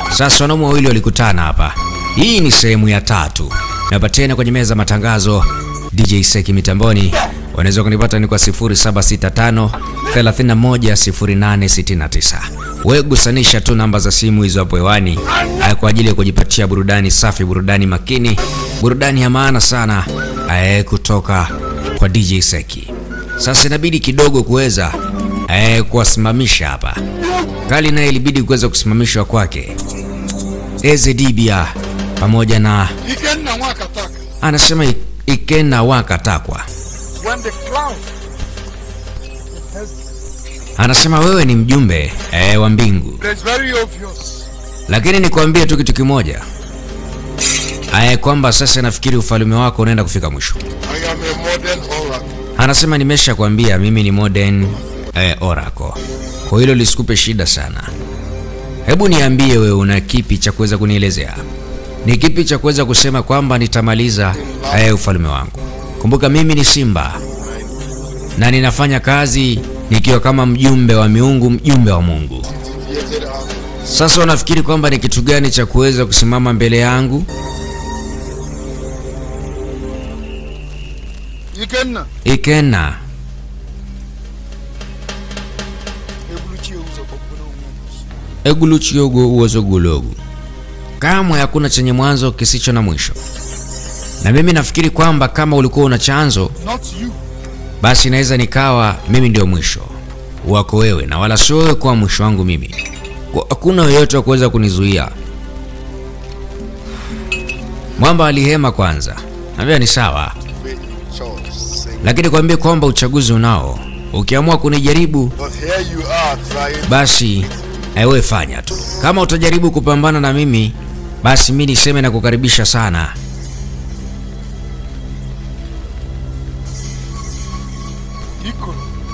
Sasa wanaume wawili walikutana hapa. Hii ni sehemu ya tatu. Napatena kwenye meza matangazo DJ Seki mitamboni. Wanaweza kunipata ni kwa 0765 310869. Wewe gusanisha tu namba za simu hizo hapo hewani haya kwa ajili ya kujipatia burudani safi, burudani makini, burudani ya maana sana eh, kutoka kwa DJ Seki. Sasa inabidi kidogo kuweza eh, kuwasimamisha hapa. Kali naye ilibidi kuweza kusimamishwa kwake. Eze Dibia pamoja na Ikenna Mwakataka. anasema I- Ikena Wakatakwa When the cloud anasema wewe ni mjumbe eh, wa mbingu, is very obvious. lakini nikwambie tu kitu kimoja eh, kwamba sasa nafikiri ufalme wako unaenda kufika mwisho. I am a modern oracle. Anasema nimesha kwambia mimi ni modern eh, oracle, kwa hilo lisikupe shida sana. Hebu niambie wewe, una kipi cha kuweza kunielezea? Ni kipi cha kuweza kusema kwamba nitamaliza eh, ufalme wangu? Kumbuka mimi ni simba na ninafanya kazi nikiwa kama mjumbe wa miungu, mjumbe wa Mungu. Created out. Sasa unafikiri kwamba ni kitu gani cha kuweza kusimama mbele yangu? Ikenna. Ikena Ebuluchi uzo kokuna umungu. eguluchiogo uozogulogu, kamwe hakuna chenye mwanzo kisicho na mwisho. Na mimi nafikiri kwamba kama ulikuwa una chanzo, Not you. basi naweza nikawa mimi ndio mwisho wako wewe, na wala sio wewe kuwa mwisho wangu mimi. Kwa- Hakuna yoyote wa kuweza kunizuia. Mwamba alihema kwanza, naambia ni sawa, Wait, Charles. Say. lakini kwambie kwamba uchaguzi unao. Ukiamua kunijaribu But here you are trying. basi ewe fanya tu. Kama utajaribu kupambana na mimi, basi mi niseme na kukaribisha sana. Iko.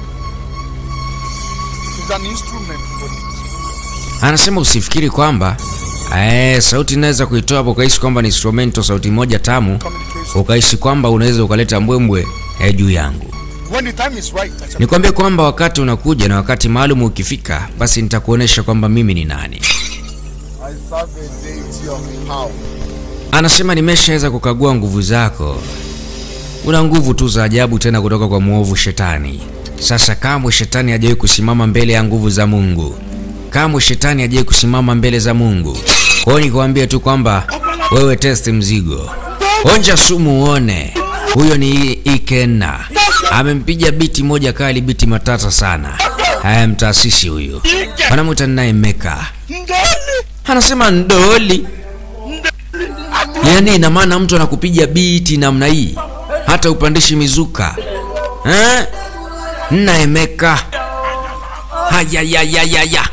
It's an instrument for it. Anasema usifikiri kwamba eh, sauti inaweza kuitoa hapo ukahisi kwamba ni instrumento, sauti moja tamu, Communication. ukahisi kwamba unaweza ukaleta mbwembwe eh, juu yangu. When the time is right, I shall Nikwambie kwamba wakati unakuja na wakati maalum ukifika, basi nitakuonesha kwamba mimi ni nani. I serve a deity of power. Anasema nimeshaweza kukagua nguvu zako, una nguvu tu za ajabu tena kutoka kwa mwovu Shetani. Sasa kamwe Shetani hajawahi kusimama mbele ya nguvu za Mungu, kamwe Shetani hajawahi kusimama mbele za Mungu. Kwa hiyo nikwambie tu kwamba wewe test mzigo, onja sumu uone. Huyo ni Ikena, amempiga biti moja kali, biti matata sana. Haya, mtaasisi huyu wanamwita naye Meka, anasema ndoli Yaani ina maana mtu anakupiga biti namna hii hata upandishi mizuka eh? Naemeka hayayayayaya,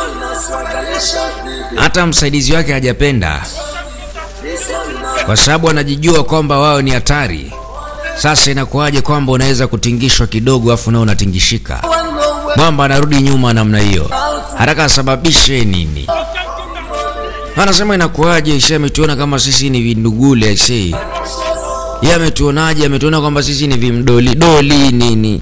hata msaidizi wake hajapenda, kwa sababu anajijua kwamba wao ni hatari. Sasa inakuwaje kwamba unaweza kutingishwa kidogo afu nao unatingishika? Mwamba anarudi nyuma namna hiyo, haraka asababishe nini? Anasema inakuwaje? Ishe ametuona kama sisi ni vindugule aisee. Yeye ametuonaje? Ametuona kwamba sisi ni vimdoli doli nini?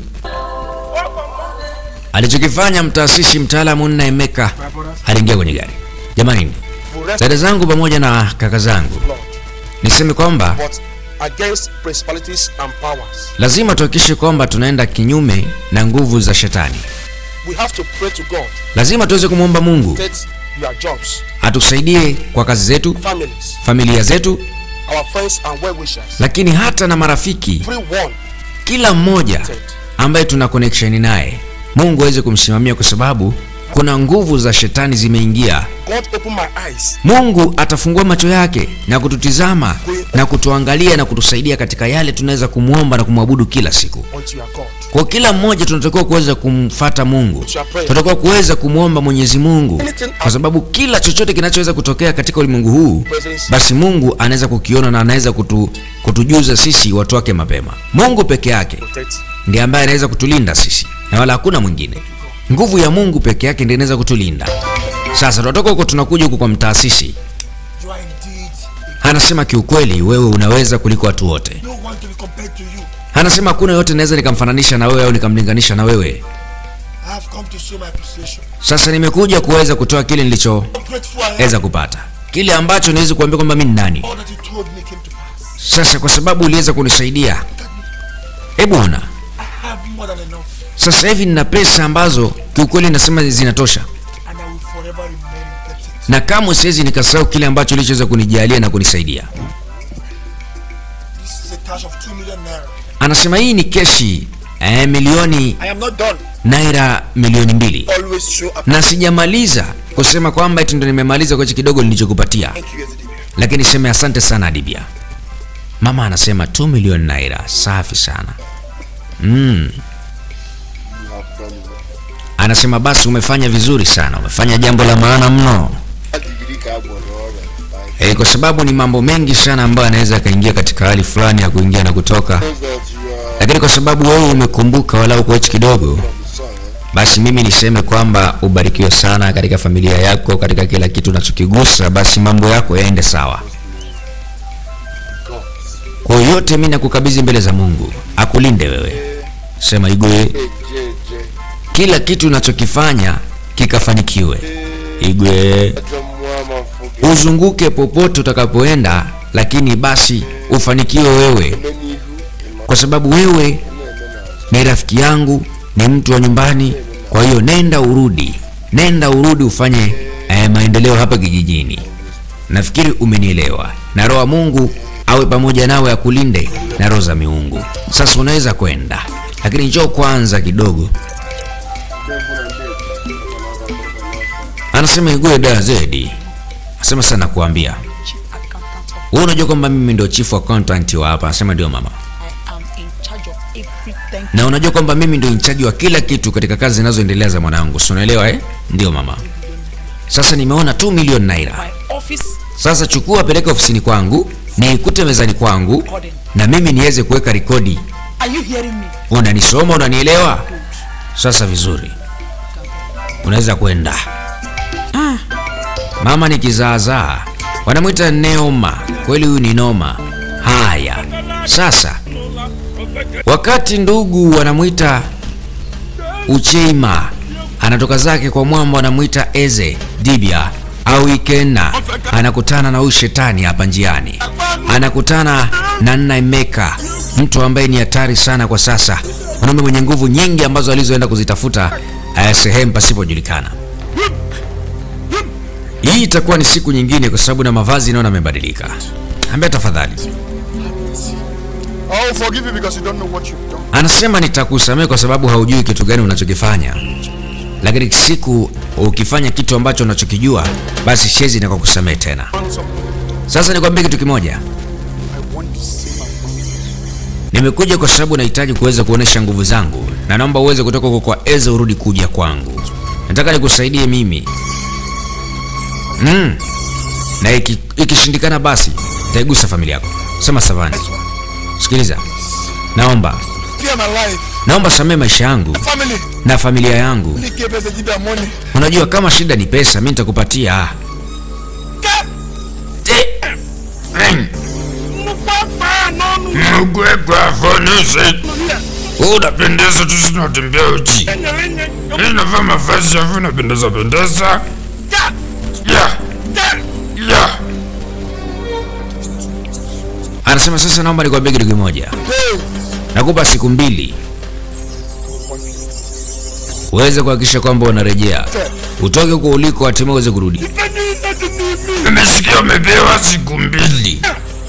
Alichokifanya mtaasisi mtaalamu nna Emeka aliingia kwenye gari. Jamani, dada zangu pamoja na kaka zangu, niseme kwamba but against principalities and powers. lazima tuhakikishe kwamba tunaenda kinyume na nguvu za shetani. We have to pray to God, Lazima tuweze kumwomba Mungu take your jobs, atusaidie kwa kazi zetu, families, familia zetu, our friends and well wishers. lakini hata na marafiki Everyone kila mmoja ambaye tuna connection naye mungu aweze kumsimamia kwa sababu kuna nguvu za shetani zimeingia God open my eyes. mungu atafungua macho yake na kututizama na kutuangalia na kutusaidia katika yale tunaweza kumwomba na kumwabudu kila siku unto your God. kwa kila mmoja tunatakiwa kuweza kumfata mungu tunatakiwa kuweza kumwomba mwenyezi mungu kwa sababu kila chochote kinachoweza kutokea katika ulimwengu huu basi mungu anaweza kukiona na anaweza kutu, kutujuza sisi watu wake mapema mungu peke yake Protect. ndiye ambaye anaweza kutulinda sisi na wala hakuna mwingine nguvu ya mungu peke yake ndiye inaweza kutulinda sasa tunatoka huko tunakuja huku kwa mtaasisi You are indeed anasema kiukweli wewe unaweza kuliko watu wote no one to be compared to you. anasema hakuna yote naweza nikamfananisha na wewe au nikamlinganisha na wewe I have come to show my appreciation. Sasa nimekuja kuweza kutoa kile nilichoweza I'm grateful I am. kupata, kile ambacho niwezi kuambia kwamba mimi ni nani. All that you told me came to pass. Sasa kwa sababu uliweza kunisaidia, e Bwana, I have more than enough, sasa hivi nina pesa ambazo kiukweli nasema zinatosha, and I will forever remain indebted. na kamwe siwezi nikasahau kile ambacho ulichoweza kunijalia na kunisaidia. This is a cash of two million naira. Anasema hii ni keshi eh, milioni I am not done. naira milioni mbili, Always show up. na sijamaliza kusema kwamba eti ndo nimemaliza kwa hichi kidogo nilichokupatia, Thank you, Ezidibia. lakini sema asante sana Adibia. Mama anasema 2 milioni naira, safi sana mm. You have done well. Anasema basi umefanya vizuri sana, umefanya jambo la maana mno. Degree carbon or E, kwa sababu ni mambo mengi sana ambayo anaweza akaingia katika hali fulani ya kuingia na kutoka, Shows that you are lakini kwa sababu wewe umekumbuka walau kwa hichi kidogo, from the sun. Eh? basi mimi niseme kwamba ubarikiwe sana katika familia yako, katika kila kitu unachokigusa, basi mambo yako yaende sawa. God. Kwa hiyo yote mimi nakukabidhi mbele za Mungu, akulinde wewe. Sema Igwe, Hey, J, J. kila kitu unachokifanya kikafanikiwe. Igwe, Acha mwama mfuge. uzunguke popote utakapoenda, lakini basi ufanikiwe wewe, Meni ihu. Ima. kwa sababu wewe Ene, ene, ni rafiki yangu, ni mtu wa nyumbani. Kwa hiyo nenda urudi, nenda urudi ufanye eh, maendeleo hapa kijijini. Nafikiri umenielewa, na roho wa Mungu awe pamoja nawe, akulinde na roho za miungu. Sasa unaweza kwenda, lakini njoo kwanza kidogo. Tembo na ndege. Wanaweza kuwa Anasema Igwe da zedi, asema sana kuambia chief accountant of wewe, unajua kwamba mimi ndio chief accountant wa hapa. Anasema ndio mama, I am in charge of everything. na unajua kwamba mimi ndio inchaji wa kila kitu katika kazi zinazoendelea za mwanangu, si unaelewa eh? Ndio mama. Sasa nimeona 2 milioni naira. My office Sasa chukua, peleka ofisini kwangu, niikute mezani kwangu, recording. na mimi niweze kuweka rekodi. Are you hearing me? Unanisoma, unanielewa? Sasa vizuri, unaweza kwenda. Mama ni kizaazaa, wanamwita Neoma. Kweli huyu ni noma. Haya, sasa wakati ndugu wanamwita Ucheima anatoka zake kwa mwamba, wanamwita Eze Dibia au Ikena, anakutana na huyu shetani hapa njiani, anakutana na Nnaimeka, mtu ambaye ni hatari sana kwa sasa, mwanaume mwenye nguvu nyingi ambazo alizoenda kuzitafuta eh, sehemu pasipojulikana. Hii itakuwa ni siku nyingine, kwa sababu na mavazi naona amebadilika. Ambia tafadhali, I will forgive you because you don't know what you've done. anasema nitakusamehe kwa sababu haujui kitu gani unachokifanya, lakini siku ukifanya kitu ambacho unachokijua, basi shezi na kukusamehe tena. Want something? Sasa nikwambie kitu kimoja, I want to see my mom. nimekuja kwa sababu nahitaji kuweza kuonesha nguvu zangu, na naomba uweze kutoka huko kwa Eze urudi kuja kwangu. Nataka nikusaidie mimi mm. na iki- ikishindikana basi taigusa familia yako. Sema Savani, Next one. sikiliza, naomba Fear my life. naomba samee maisha yangu Family. na familia yangu. Only gave Ezidibia money. Unajua kama shida ni pesa, mi nitakupatia. Eh. Mkwekwa fonese unapendeza tu, sinatembea uchi, inavaa mavazi yavu, unapendeza pendeza. Ya ya Anasema sasa, naomba nikwambie kitu kimoja, Hey. nakupa siku mbili uweze kuhakikisha kwamba unarejea, utoke huko uliko, hatimaye uweze kurudi. nimesikia umepewa siku mbili,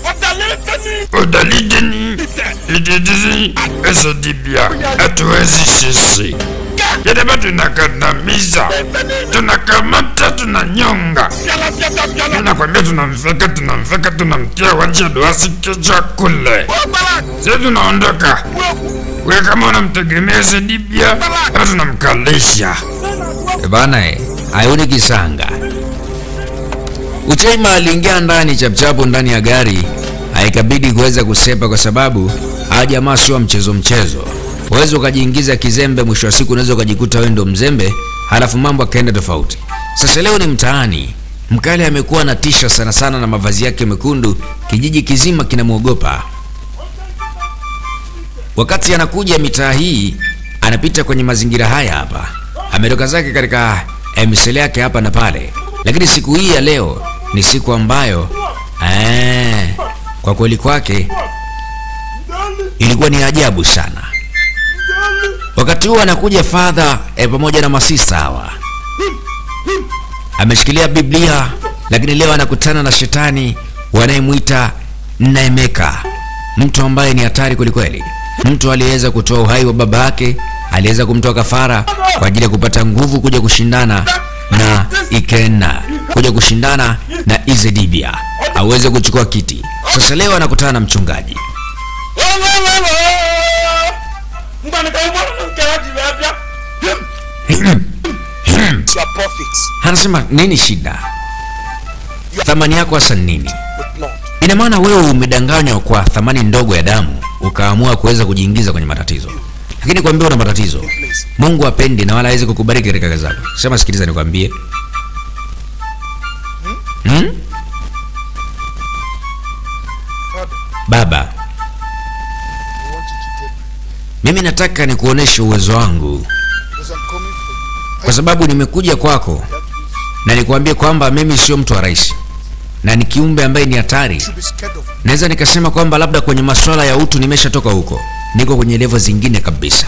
udalideni ididisi esodibia, hatuwezi sisi yadaba, tunakandamiza, tunakamata, tunanyonga Nakwambia tunamfeka tunamfeka tunamtia wanje doasi kichwa kule. Sasa tunaondoka. Wewe kama unamtegemea Zedibia, hapa tunamkalisha. E bana, eh, ayuni kisanga. Uchaima aliingia ndani chapchapu ndani ya gari, haikabidi kuweza kusepa kwa sababu hawa jamaa sio wa mchezo mchezo. Uweze ukajiingiza kizembe, mwisho wa siku unaweza ukajikuta wewe ndo mzembe, halafu mambo akaenda tofauti. Sasa leo ni mtaani, mkali amekuwa anatisha sana sana na mavazi yake mekundu, kijiji kizima kinamwogopa. Wakati anakuja mitaa hii, anapita kwenye mazingira haya hapa, ametoka zake katika misele yake hapa na pale, lakini siku hii ya leo ni siku ambayo eh, kwa kweli kwake ilikuwa ni ajabu sana. Wakati huo anakuja fadha eh, pamoja na masista hawa, ameshikilia Biblia, lakini leo anakutana na shetani wanayemwita Naemeka, mtu ambaye ni hatari kwelikweli, mtu aliyeweza kutoa uhai wa baba yake, aliweza kumtoa kafara kwa ajili ya kupata nguvu kuja kushindana na Ikena, kuja kushindana na Izedibia aweze kuchukua kiti. Sasa leo anakutana na mchungaji You are prophets anasema nini shida, thamani yako hasa ni nini? with blood. Ina maana wewe umedanganywa kwa thamani ndogo ya damu, ukaamua kuweza kujiingiza kwenye matatizo. Lakini kwambia una matatizo, Mungu apendi na wala hawezi kukubariki katika kazi zako. Sema, sikiliza nikwambie, hmm? Father, Baba, I want you to take me mimi nataka nikuoneshe uwezo wangu, because I'm coming for you. kwa sababu nimekuja kwako That means na nikuambie kwamba mimi sio mtu wa rahisi na ni kiumbe ambaye ni hatari. you should be scared of me. Naweza nikasema kwamba labda kwenye masuala ya utu nimeshatoka huko, niko kwenye level zingine kabisa.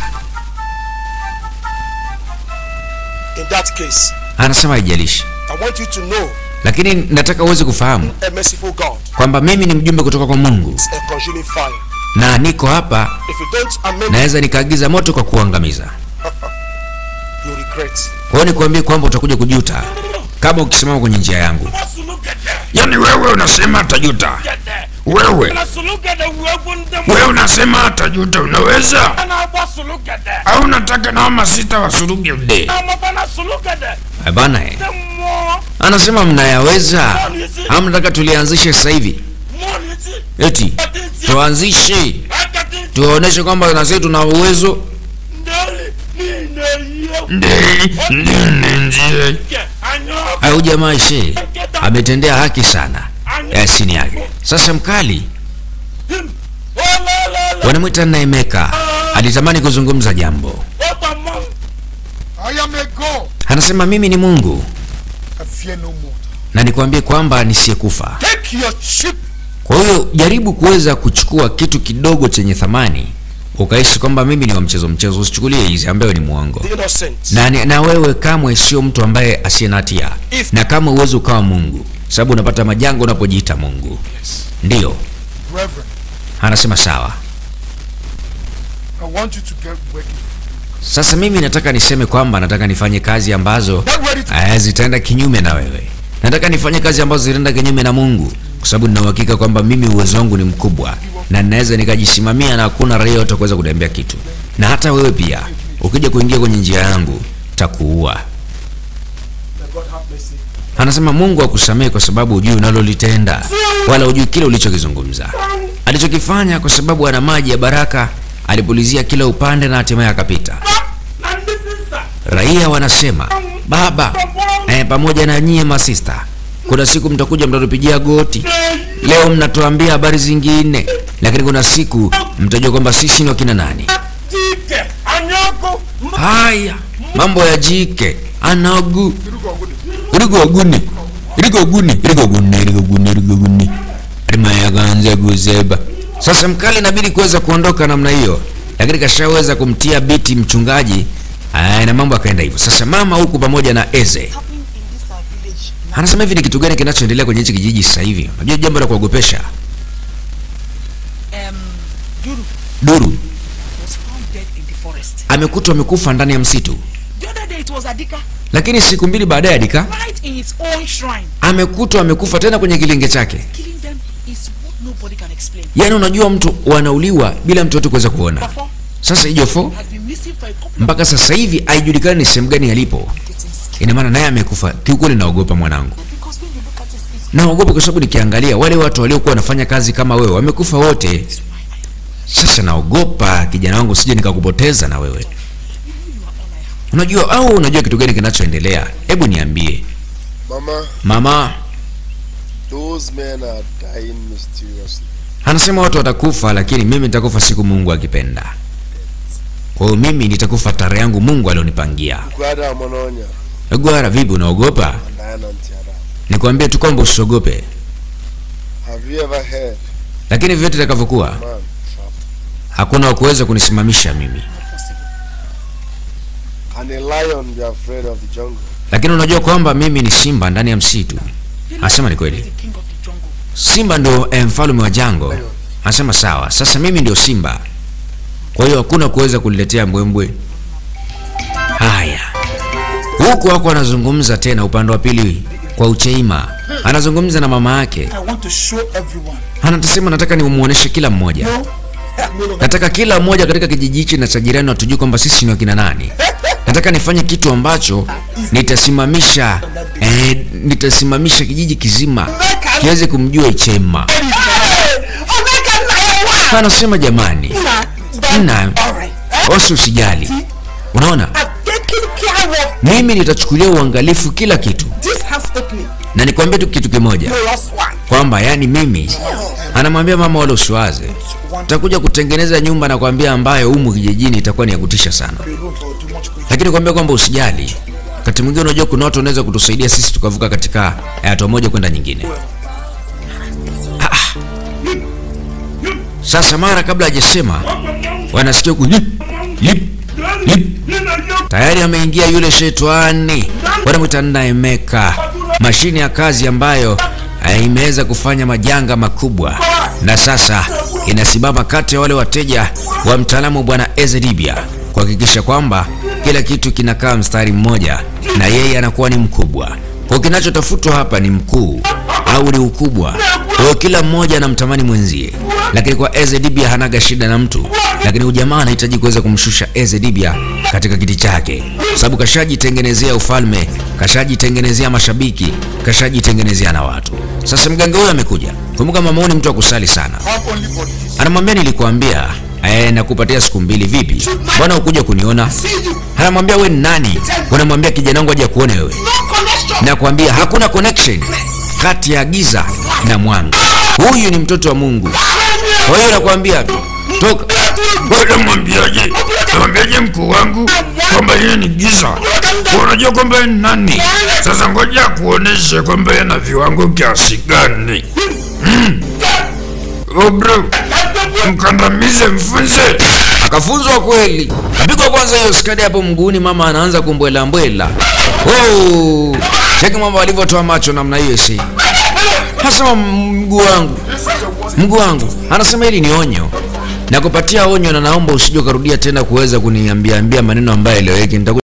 In that case, Anasema haijalishi, I want you to know lakini nataka uweze kufahamu a merciful God kwamba mimi ni mjumbe kutoka kwa Mungu is a consuming fire. na niko hapa, If you don't amend, naweza nikaagiza moto kwa kuangamiza. you regret. Kwa hiyo nikuambie kwamba utakuja kujuta kama ukisimama kwenye njia yangu. Yaani wewe unasema atajuta, wewe wewe unasema atajuta, unaweza au unataka nao masita wasuruge ude? Eh, Bana eh. Anasema mnayaweza au mnataka tulianzishe sasa hivi? Eti tuanzishe tuwaoneshe kwamba na sisi tuna uwezo. Ndi ndi njie Au jamaa ishe ametendea haki sana yasini yake. Sasa mkali wanamwita Naemeka alitamani kuzungumza jambo, I am a God. anasema mimi ni Mungu I fear no more. na nikwambie kwamba nisiyekufa. Take your chip. Kwa hiyo jaribu kuweza kuchukua kitu kidogo chenye thamani ukahisi kwamba mimi ni wa mchezo mchezo, usichukulie hizi ambayo ni mwongo. The innocent. Na, ni- na wewe kamwe sio mtu ambaye asiye na hatia, If- na kama uwezi ukawa Mungu, sababu unapata majanga unapojiita Mungu. Ndiyo Reverend, anasema sawa. I want you to get ready. Sasa mimi nataka niseme kwamba nataka nifanye kazi ambazo Get ready to eh, zitaenda kinyume na wewe. Nataka nifanye kazi ambazo zitaenda kinyume na Mungu, kwa sababu nina uhakika kwamba mimi uwezo wangu ni mkubwa na ninaweza nikajisimamia na hakuna raia yote kuweza kuniambia kitu. Na hata wewe pia ukija kuingia kwenye njia yangu takuua. May God have mercy. Anasema Mungu akusamehe kwa sababu hujui unalolitenda wala hujui kile ulichokizungumza. Alichokifanya kwa sababu ana maji ya baraka, alipulizia kila upande na hatimaye akapita. Raia wanasema baba, eh, pamoja na nyie masista, kuna siku mtakuja mtatupigia goti. Leo mnatuambia habari zingine, lakini kuna siku mtajua kwamba sisi ni wakina nani. Haya, mambo ya jike anagu irigoguni irigoguni irigoguni irigoguni irigoguni rima yakaanza kuseba. Sasa mkali inabidi kuweza kuondoka namna hiyo, lakini kashaweza kumtia biti mchungaji aya, na mambo akaenda hivyo. Sasa mama huku pamoja na Eze happening in this our village now. anasema hivi, ni kitu gani kinachoendelea kwenye hichi kijiji sasa hivi? Unajua jambo la kuogopesha. Um, Duru Duru was found dead in the forest. amekutwa amekufa ndani ya msitu, The other day it was Adika, lakini siku mbili baadaye Adika right in his own shrine. amekutwa amekufa tena kwenye kilinge chake. Killing them is what nobody can explain. Yaani unajua mtu wanauliwa bila mtu yote kuweza kuona. Before Sasa Ijofo has been missing for a couple mpaka sasa hivi haijulikani ni sehemu gani alipo. of getting scared. Ina maana naye amekufa. Kiukweli naogopa mwanangu, Because when you look at his face, naogopa kwa sababu nikiangalia wale watu waliokuwa wanafanya kazi kama wewe wamekufa wote. that's why I Sasa naogopa kijana wangu, sije nikakupoteza na wewe. you are all I have. Unajua au unajua kitu gani kinachoendelea? Hebu niambie Mama, mama. those men are dying mysteriously. Anasema watu watakufa, lakini mimi nitakufa siku Mungu akipenda. kwa hiyo mimi nitakufa tarehe yangu mungu alionipangia Gwada Mononya. gwara vipi unaogopa Diana Ntiara. nikwambie tu kwamba usiogope Have you ever heard, lakini vyote itakavyokuwa man, trap? hakuna wakuweza kunisimamisha mimi And a lion be afraid of the jungle. lakini unajua kwamba mimi ni simba ndani ya msitu anasema ni kweli The king of the jungle. simba ndio eh, mfalme wa jango anasema sawa sasa mimi ndio simba kwa hiyo hakuna kuweza kuniletea mbwembwe haya huku wako anazungumza tena upande wa pili kwa ucheima anazungumza na mama yake I want to show everyone. anasema nataka nimuoneshe kila mmoja No, nataka kila mmoja katika kijiji hichi na cha jirani watujue kwamba sisi ni wakina nani nataka nifanye kitu ambacho nitasimamisha eh, nitasimamisha kijiji kizima kiweze kumjua ichema anasema jamani na wasi usijali unaona Taking care of mimi nitachukulia uangalifu kila kitu this house opening. na nikwambie tu kitu kimoja The last one. kwamba yani mimi anamwambia mama wala usiwaze takuja kutengeneza nyumba na kwambia ambayo humu kijijini itakuwa ni ya kutisha sana the room for too much quick. lakini kwambia kwamba usijali wakati mwingine unajua kuna watu wanaweza kutusaidia sisi tukavuka katika eh, hatua moja kwenda nyingine Ah, ah. sasa mara kabla hajasema wanasikia ku lip, lip, lip. tayari ameingia yule shetani wanamwita Naemeka, mashine ya kazi ambayo eh, imeweza kufanya majanga makubwa, na sasa inasimama kati ya wale wateja wa mtaalamu bwana Ezedibia kuhakikisha kwamba kila kitu kinakaa mstari mmoja na yeye anakuwa ni mkubwa. Kwa kinachotafutwa hapa ni mkuu au ni ukubwa. Kwa hiyo kila mmoja anamtamani mwenzie, lakini kwa Ezedibia hanaga shida na mtu, lakini ujamaa anahitaji kuweza kumshusha Ezedibia katika kiti chake, kwa sababu kashajitengenezea ufalme, kashajitengenezea mashabiki, kashajitengenezea na watu. Sasa mganga huyo amekuja. Kumbuka mama huyu ni mtu wa kusali sana, Have only for this. anamwambia nilikuambia eh, nakupatia siku mbili. Vipi, mbona ukuja kuniona? Anamwambia we ni nani? Unamwambia kijana wangu aje kuone wewe nakwambia hakuna connection kati ya giza na mwanga. Huyu ni mtoto wa Mungu. Kwa hiyo nakwambia tu toka. Bwana mwambiaje? Mwambiaje mkuu wangu kwamba yeye ni giza? Unajua kwamba yeye ni nani? Sasa ngoja kuoneshe kwamba yeye na viwango kiasi gani. Mm. Oh bro, mkandamize mfunze. Akafunzwa kweli, kapigwa kwanza hiyo skadi hapo mguuni, mama anaanza kumbwela mbwela. Oh, cheki mambo alivyotoa macho namna hiyo, si anasema mguu wangu, mguu wangu, anasema hili ni onyo nakupatia onyo, na naomba usije ukarudia tena kuweza kuniambia ambia maneno ambayo eleweki. Nitakuja